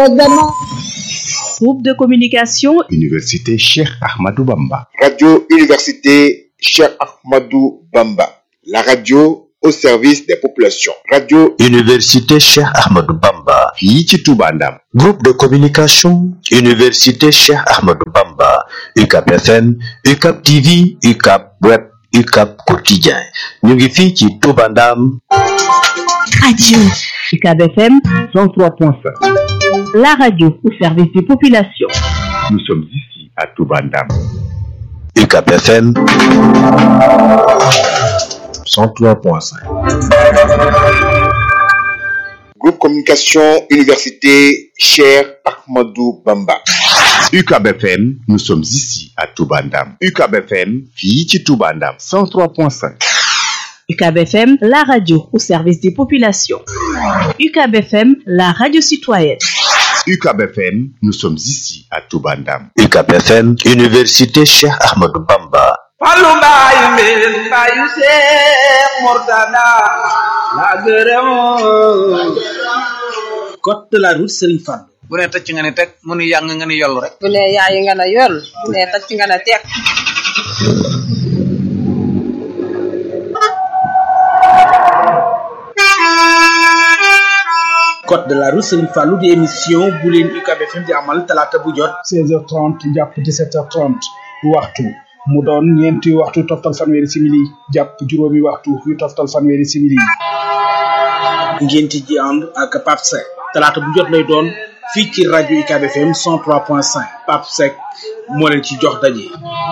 gannaaw Groupe de communication Université Cheikh Ahmadou Bamba. Radio Université Cheikh Ahmadou Bamba. La radio au service des populations. Radio Université Cheikh Ahmadou Bamba. fii ci Touba Ndam. Groupe de communication Université Cheikh Ahmadou Bamba. UCAP FM, UCAP TV, UCAP Web, UCAP Quotidien. ñu ngi fii ci Touba Ndam. Radio UCAB FM 103.5. la radio au service des populations. Nous sommes ici à Touba Ndam. UCAP FM 103.5. Groupe Communication Université Cheikh Ahmadou Bamba. UCAB FM, nous sommes ici à Touba Ndam. UCAB FM, fii ci Touba Ndam. 103.5. UCAB FM, la radio au service des populations. UCAB FM, la radio citoyenne. UCAB FM, nous sommes ici à Touba Ndam. UCAP FM, Université Cheikh Ahmadou Bamba. Fallu mbaay mbeen mbaayu Seex Murtada la gërëm code de la route Serigne Fall. bu ne tëcc nga ne teg mu nu yàng nga ne yollu rek bu ne yaay nga ne yoll bu ne tacc nga ne teg code de la route Serigne Fallou di émission bu leen UCAB FM di amal talaata bu jot 16h30 jàpp 17h30 waxtu mu doon ñeenti waxtu toftal fanweeri simili jàpp juróomi waxtu yu toftal fanweeri simili ngeen ci ji ànd ak Pape Seck talaata bu jot lay doon fii ci rajo UCAB FM 103.5 Pape Seck moo leen ci jox daje.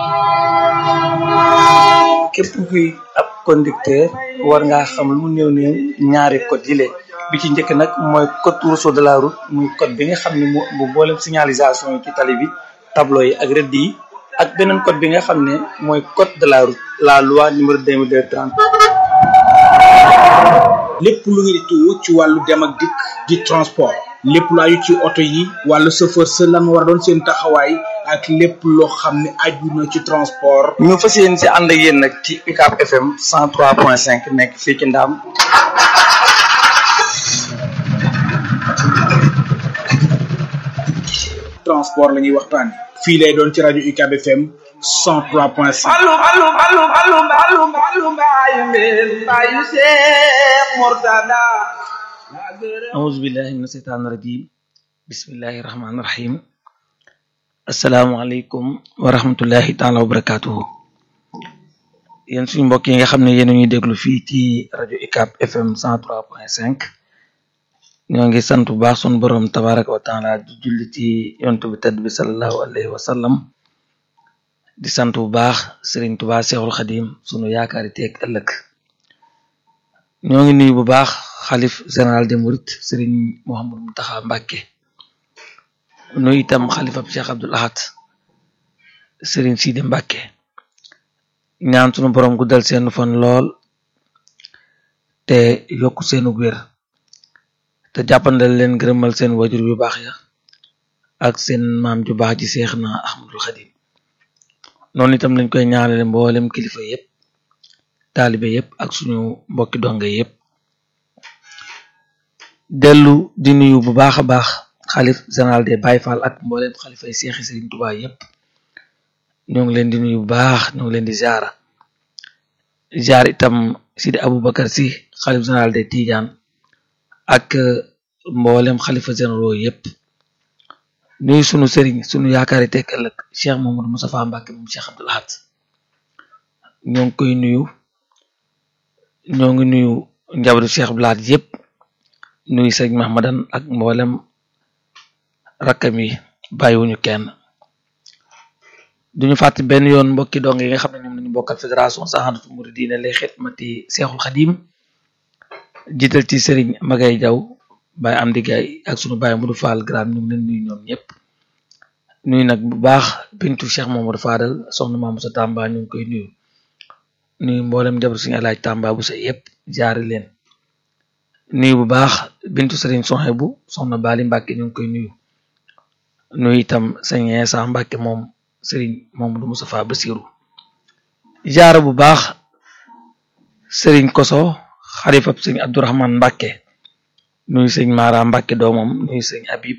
képp kuy ab conducteur war ngaa xam lu mu néew néew ñaari code yi bi ci njëkk nag mooy code rousseau de la route muy code bi nga xam ne moo bu boolem signalisation yi ci tali bi tableau yi ak rëdd yi ak beneen code bi nga xam ne mooy code de la route la loi numéro 2230 lépp lu ngeen di tuwo ci wàllu dem ak dikk di transport lépp lu aju ci oto yi wàllu chauffeur sa lan war a doon seen taxawaay ak lépp loo xam ne aju na ci transport ñu fas yéen si ànd ak yéen nag ci UCAB FM 103.5 nekk fii ci Ndaam transport la ñuy waxtaan fii lay doon ci rajo UCAB FM 103.5 Fallu fallu fallu fallu fallu fallu mbaay mbeen mbaayu Seex Murtada la gërëm auzu billahi mina seytaani rajim bismillahi rahmaani rahim asalaamualeykum wa rahmatullahi taala wa barakatuhu yéen suñu mbokk yi nga xam ne yéen a ñuy déglu fii ci rajo UCAB FM 103.5 ñoo ngi sant bu baax sunu borom tabaraka wa taala di julli ci yontu bi tedd bi salallahu alayhi wa sallam di sant bu baax Serigne Touba Seexul Xadim sunu yaakaari teeg ëllëg ñoo ngi nuyu bu baax xalif général des Mourides Serigne Mouhamadou Mountakha Mbacké nuyu itam xalifab Cheikh Abdoul Ahad Serigne Sidi Mbacké ñaan sunu borom guddal seen fan lool te yokk seenu wér te jàppandal leen gërëmal seen wajur yu baax ya ak seen maam ju baax ji seex na Ahmadul Xadim noonu itam lañ koy ñaanale mboolem kilifa yépp taalibe yépp ak suñu mbokki donge yépp dellu di nuyu bu baax a baax xalif général des Baye Fall ak mboolem xalifa yi seexi Serigne Touba yépp ñoo ngi leen di nuyu bu baax ñoo ngi leen di ziara ziar itam Sidi Aboubacar si xalif général des Tidiane ak mboolem xalifa généraux yépp nuyu sunu sëriñ sunu yaakaari tekk ëllëg Cheikh Mamadou Moustapha Mbacké moom Cheikh Abdoul Ahad ñoo ngi koy nuyu ñoo ngi nuyu njabootu Cheikh Abdoul Ahad yépp nuyu sëriñ Mahmadan ak mboolem rakkam yi bàyyiwuñu kenn duñu fàtte benn yoon mbokki dong yi nga xam ne ñoom lañu bokkal fédération Sahadatou Mouridina lay xidmati Seexul Xadim jiital ci Serigne Magay Jaw Baye Amdi Gaye ak sunu Baye Modou Fall Gram ñu ngi leen nuyu ñoom ñëpp nuyu nag bu baax bintu Cheikh Mamadou Fadal soxna Mamadou sa Tamba ñu ngi koy nuyu nuyu mboolem jabar suñu alaaj Tamba bu sa yëpp jaari leen nuyu bu baax bintu Serigne Soxe bu soxna Bali Mbàkke ñu ngi koy nuyu nuyu itam sëñ Insa Mbàkke moom Serigne Mamadou Moustapha Bassirou jaara bu baax Serigne Koso xalifab sëñ Abdourahman Mbàkke nuyu sëñ Mara Mbàkke doomam nuyu sëñ Habib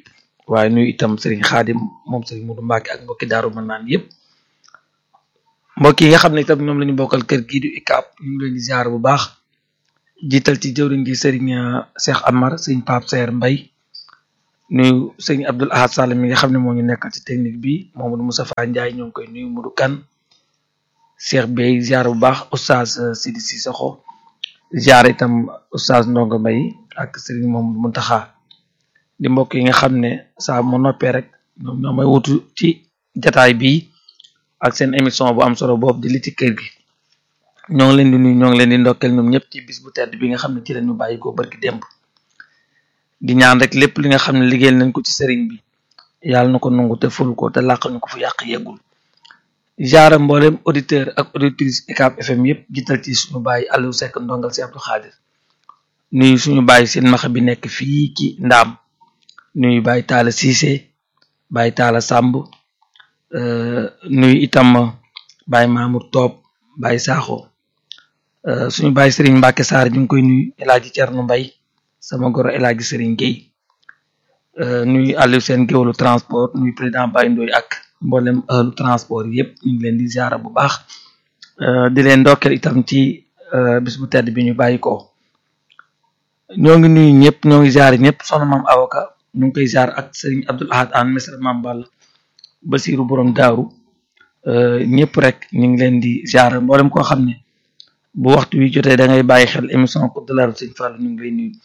waaye nuyu itam sëriñ xaadim moom sëriñ Mudu Mbàkke ak mbokki daaru mën naan yëpp mbokk yi nga xam ne itam ñoom la ñu bokkal kër gii du ICAP ñu ngi leen di ziar bu baax jiital ci jëwriñ gi sëriñ Cheikh Amar sëriñ Pape Seer Mbay nuyu sëriñ Abdul Ahad Sall mi nga xam ne moo ñu nekkal ci technique bi Mamadou Moustapha Ndiaye ñoo ngi koy nuyu Mudu Kan Cheikh Bey ziar bu baax oustaz Sidi Sissoko ziar itam oustaz Ndongo Mbay ak sëriñ Mamadou Muntaxa di mbokk yi nga xam ne saa mu noppee rek ñoom ñoo may wutu ci jataay bii ak seen émission bu am solo boobu di li ci kër gi ñoo ngi leen di nuyu ñoo ngi leen di ndokkeel ñoom ñëpp ci bis bu tedd bi nga xam ne ci lañu bàyyi ko barki démb di ñaan rek lépp li nga xam ne liggéeyal nañ ko ci sëriñ bi yàlla na ko nangu te ful ko te làqal ñu ko fu yàq yeggul jaara mboolem auditeur ak auditrice UCAB FM yëpp jiital ci suñu bàyyi Aliou Seck ndongal si Abdou Khadir nuyu suñu bàyyi seen maxa bi nekk fii ci ndaam nuyu bàyyi taala Cissé bàyyi taala Samb nuyu itam bàyyi Mamour Toob bàyyi Saaxo suñu bàyyi Serigne Mbacke Sarr ñu ngi koy nuyu El Hadj Thierno Mbaye sama goro El Hadj Serigne Gueye nuyu Aliou seen géwlu transport nuyu président Baye Ndoye ak mboolem ëllu transport yëpp ñu ngi leen di ziara bu baax di leen ndokkeel itam ci bis bu tedd bi ñu bàyyi ko ñoo ngi nuyu ñëpp ñoo ngi ziare ñëpp soxna maam avocat ñu ngi koy ziar ak Serigne Abdoul Ahad an mesra maam Balla Basiru borom daaru ñëpp rek ñu ngi leen di ziar mboolem koo xam ne bu waxtu wi jotee da ngay bàyyi xel émission Coupe de la Route Sëñ Fallu ñu ngi lay nuyu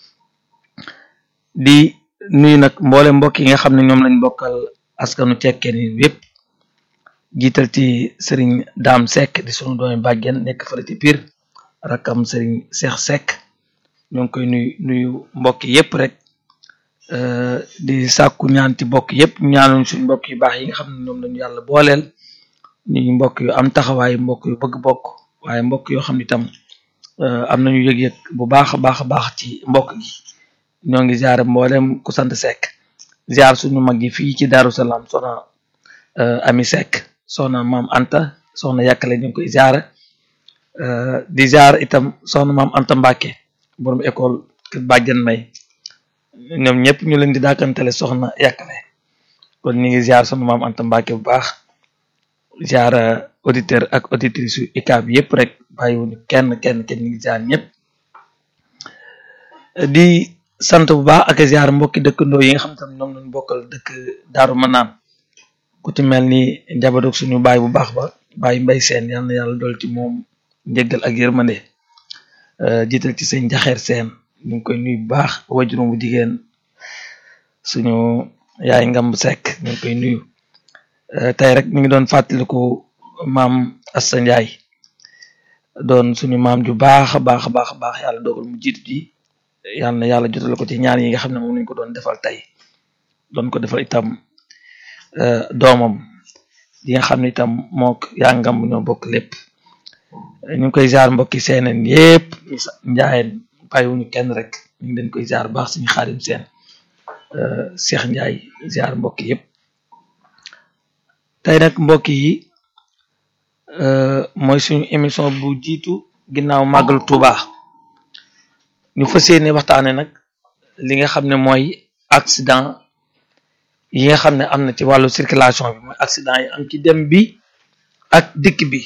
di nuyu nag mboolem mbokk yi nga xam ne ñoom lañ bokkal askanu cekkeen yi yépp jiital ci Serigne Dame Seck di sunu doomi bàjjen nekk fële ci Pire rakkam Serigne Cheikh Seck ñoo ngi koy nuyu nuyu mbokk yépp rek di sàkku ñaan ci mbokk yépp ñaanuñ suñ mbokk yu baax yi nga xam ne ñoom lañu yàlla booleel ñu mbokk yu am taxawaay mbokk yu bëgg bokk waaye mbokk yoo xam ne itam am nañu yëg-yëg bu baax a baax a baax ci mbokk gi ñoo ngi ziar mboolem ku sant Seck ziar suñu mag yi fii ci Daaru Salaam soxna Ami Seck soxna maam Anta soxna yàkkale ñu ngi koy ziar di ziar itam soxna maam Anta Mbacke borom école kër Bàjjan May ñoom ñëpp ñu leen di daakantale soxna yàkkale kon ñu ngi ziar soxna maam Anta Mbacke bu baax ziar auditeur ak auditrice yu UCAB yëpp rek bàyyiwuñu kenn kenn kenn ñu ngi ziar ñëpp di sant bu baax ak ziar mbokki dëkkandoo yi nga xam tam ñoom lañu bokkal dëkk Daaru Manaan ku ci mel ni njaboot suñu baay bu baax ba baay mbay seen yal na yàlla dool ci moom njëggal ak yërmande jiital ci sëñ jaxeer seen ñu ngi koy nuyu bu baax wajurum bu jigéen suñu yaay ngamb sekk ñu ngi koy nuyu tey rek mi ngi doon fàttaliku maam Assa Njaay doon suñu maam ju baax a baax a baax a baax yàlla dogal mu jiitu ji yàlla na yàlla jotal ko ci ñaan yi nga xam ne moom lañ ko doon defal tey doon ko defal itam doomam yi nga xam ne itam mook yaa ngam ñoo bokk lépp ñu ngi koy jaar mbokki seeneen yépp njaayeen bàyyiwuñu kenn rek ñu ngi leen koy jaar baax suñu xaadim seen Cheikh Njaay ziar mbokk yépp tey nag mbokk yi mooy suñu émission bu jiitu ginnaaw màggalu Tuuba ñu fas yéene waxtaane nag li nga xam ne mooy accident yi nga xam ne am na ci wàllu circulation bi mooy accident yi am ci dem bi ak dikk bi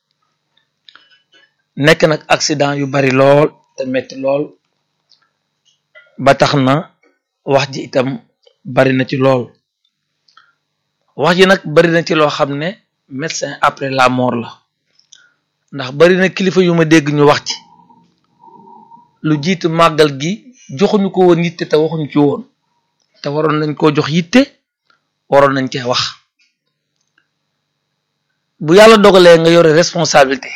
nekk nag accident yu bari lool te metti lool ba tax na wax ji itam bari na ci lool wax ji nag bari na ci loo xam ne médecin après la mort la ndax bari na kilifa yu ma dégg ñu wax ci lu jiitu màggal gi joxuñu ko woon yitte te waxuñu ci woon te waroon nañ koo jox yitte waroon nañ cee wax bu yàlla dogalee nga yore responsabilité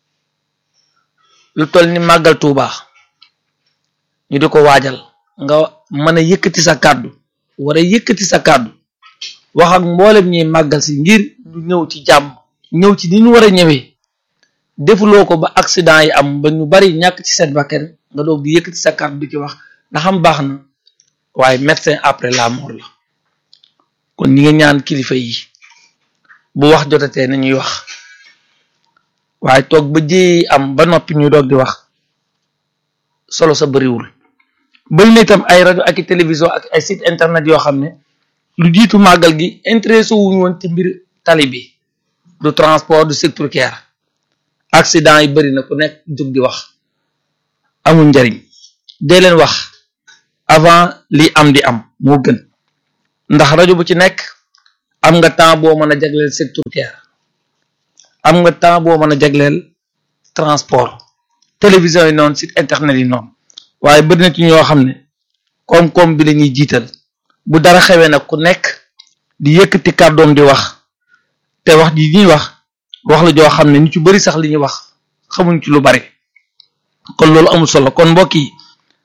lu toll ni màggal Tuuba ñu di ko waajal nga mën a yëkkati sa kàddu war a yëkkati sa kàddu wax ak mboolem ñuy màggal si ngir ñu ñëw ci jàmm ñëw ci ni ñu war a ñëwee defuloo ko ba accident yi am ba ñu bari ñàkk ci seen bakkan nga doog di yëkkati sa kàddu di ci wax ndax am baax na waaye médecin après la mort la kon ñi nga ñaan kilifa yi bu wax jotatee nañuy wax waaye toog ba jéyi am ba noppi ñu doog di wax solo sa bariwul bari na itam ay rajo ak i télévision ak ay site internet yoo xam ne lu jiitu màggal gi intéressé wuñu woon ci mbir tali bi du transport du secteur care accident yi bëri na ku nekk jóg di wax amul njariñ dee leen wax avant li am di am moo gën ndax rajo bu ci nekk am nga temps boo mën a jagleel secteur care am nga temps boo mën a jagleel transport télévision yi noonu site internet yi noonu waaye bëri na ci ñoo xam ne koom-koom bi la ñuy jiital bu dara xewee nag ku nekk di yëkkati kàddoom di wax te wax ji ñuy wax wax la joo xam ne ñu ci bëri sax li ñuy wax xamuñ ci lu bari kon loolu amul solo kon mbokk yi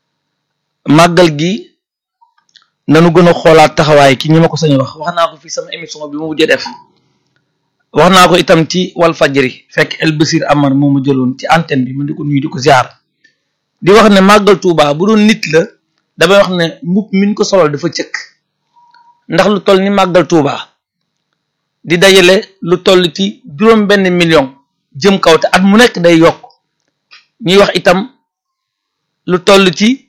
màggal gi nanu gën a xoolaat taxawaay ki ñi ma ko sañ wax wax naa ko fi sama émission bi mu mujjee def wax naa ko itam ci wal fajri fekk El Basir Amar moo ma jëloon ci antenne bi ma di ko nuyu di ko ziar di wax ne màggal Tuuba bu doon nit la damay wax ne mbub min ko solal dafa cëkk ndax lu toll ni màggal Tuuba di dajale lu toll ci juróom benn million jëm kaw te at mu nekk day yokk ñuy wax itam lu toll ci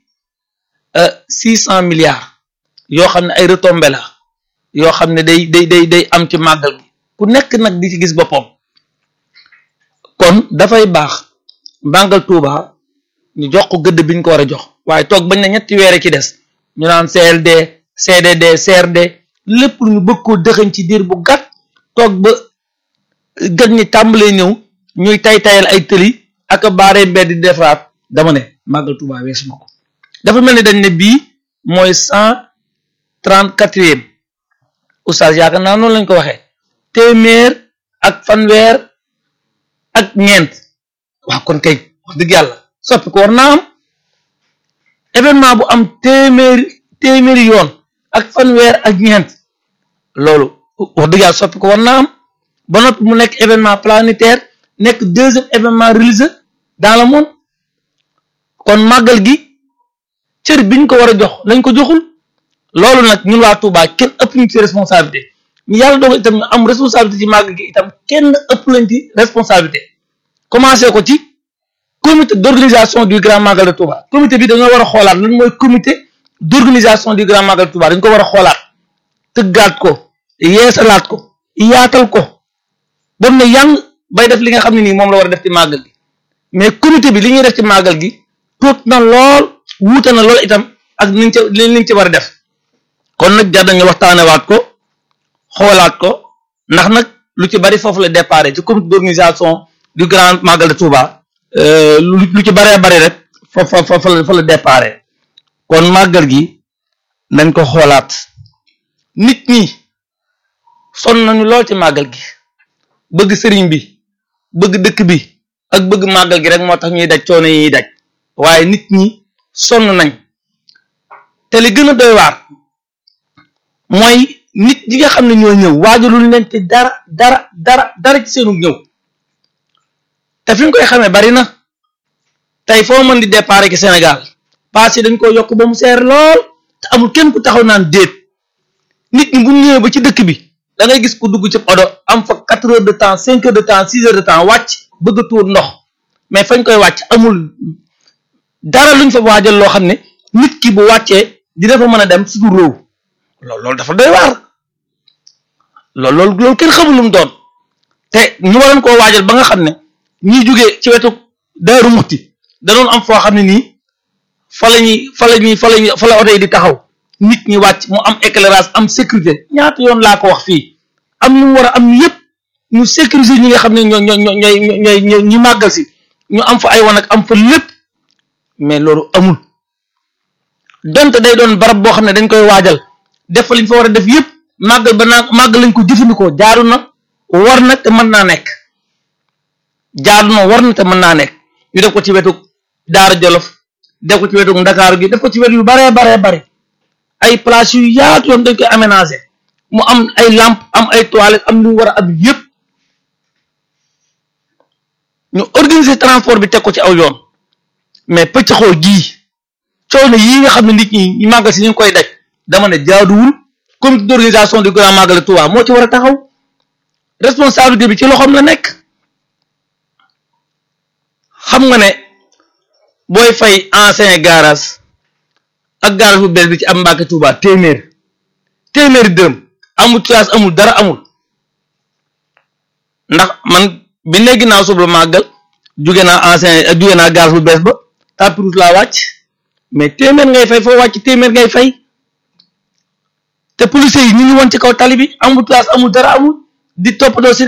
six cent milliards yoo xam ne ay retombées la yoo xam ne day day day day am ci màggal gi ku nekk nag di ci gis boppam kon dafay baax màggal Tuuba ñu jox ko gëdd biñ ko war a jox waaye toog bañ na ñetti weer ci des ñu naan CLD CDD CRD lépp lu ñu bëgg koo dëxañ ci diir bu gàtt toog ba gën ñi tàmbalee ñëw ñuy tay tayal ay tëli ak a baaree mbedd di defaraat dama ne màggal Tuuba weesu na ko dafa mel ni dañ ne bii mooy cent trente quatrième oustaz yaakaar naa noonu lañ ko waxee téeméer ak fanweer ak ñeent waaw kon kay wax dëgg yàlla soppi ko war naa am événement bu am téeméeri téeméeri yoon ak fanweer ak ñeent loolu wax dëgg yàlla soppi ko war naa am ba noppi mu nekk événement planétaire nekk deuxième événement religieux dans le monde kon màggal gi cër biñ ko war a jox lañ ko joxul loolu nag ñun waa Touba kenn ëpp ñu ci responsabilité ñu yàlla dogal itam ñu am responsabilité ci màggal gi itam kenn ëpp lañ ci responsabilité commencé ko ci comité d'organisation du grand magal de Touba comité bi dañoo war a xoolaat lan mooy comité d'organisation du grand magal de Touba dañ ko war a xoolaat tëggaat ko yeesalaat ko yaatal ko ba mu ne yang bay def li nga xam ne nii moom la war a def ci màggal gi mais comité bi li ñuy def ci màggal gi tuut na lool wuute na lool itam ak liñ ci liñ ci war a def kon nag jar nañu waxtaanewaat ko xoolaat ko ndax nag lu ci bari foofu la départ ci comité d'organisation du grand magal de Touba lu ci baree bari rek fa fa fa fa la départ kon màggal gi nañ ko xoolaat nit ñi sonn nañu lool ci màggal gi bëgg sëriñ bi bëgg dëkk bi ak bëgg màggal gi rek moo tax ñuy daj coono yi ñuy daj waaye nit ñi sonn nañ te li gën a doy waar mooy nit ñi nga xam ne ñoo ñëw waajalul leen te dara dara dara dara ci seenu ñëw te fi nga koy xamee bari na tey foo mën di départ ci Sénégal paas yi dañ ko yokk ba mu seer lool te amul kenn ku taxaw naan déet nit ñi bu ñëwee ba ci dëkk bi da ngay gis ku dugg ci odo am fa quatre heures de temps cinq heures de temps six heures de temps wàcc bëgg a tuur ndox mais fañ koy wàcc amul dara luñ fa waajal loo xam ne nit ki bu wàccee dina fa mën a dem suñu réew loolu loolu dafa doy waar loolu loolu loolu kenn xamul lu mu doon te ñu waroon koo waajal ba nga xam ne ñiy jugee ci wetu Daaru Muxti danoon am foo xam ne nii fa la ñuy fa la ñuy fa la ñuy fa la oto yi di taxaw nit ñi wàcc mu am éclairage am sécurité ñaata yoon laa ko wax fii am ñu mu war a am yépp ñu sécuriser ñi nga xam ne ñoo ñoo ñoo ñooy ñooy ñooy ñu màggal si ñu am fa ay wan ak am fa lépp mais loolu amul donte day doon barab boo xam ne dañ koy waajal def fa liñ fa war a def yépp màggal ba naa màggal lañ ko jëfandikoo jaaru na war na te mën naa nekk jaaru na war na te mën naa nekk ñu def ko ci wetu Daara Jolof def ko ci wetu Ndakaaru gi def ko ci wet yu baree baree bari ay place yu yaatu yoon dañ koy aménager mu am ay lampe am ay toilettes am lu mu war a am yépp ñu organiser transport bi teg ko ci aw yoon mais pëccxoo gii coono yii nga xam ne nit ñi ñu màggal si ñu ngi koy daj dama ne jaaduwul comité d'organisation du grand magal Touba moo ci war a taxaw responsabilité bi ci loxoom la nekk xam nga ne booy fay ancien garage ak garage bu bees bi ci am Mbàkke Touba téeméer téeméeri dërëm amul tuyaas amul dara amul ndax man bi ne ginnaaw suba màggal jóge naa ancien jóge naa gaz bu bees ba tapis laa wàcc mais téeméer ngay fay foo wàcc téeméer ngay fay te policiers yi ñu ngi woon ci kaw tali bi amul tuyaas amul dara amul di toppatoo si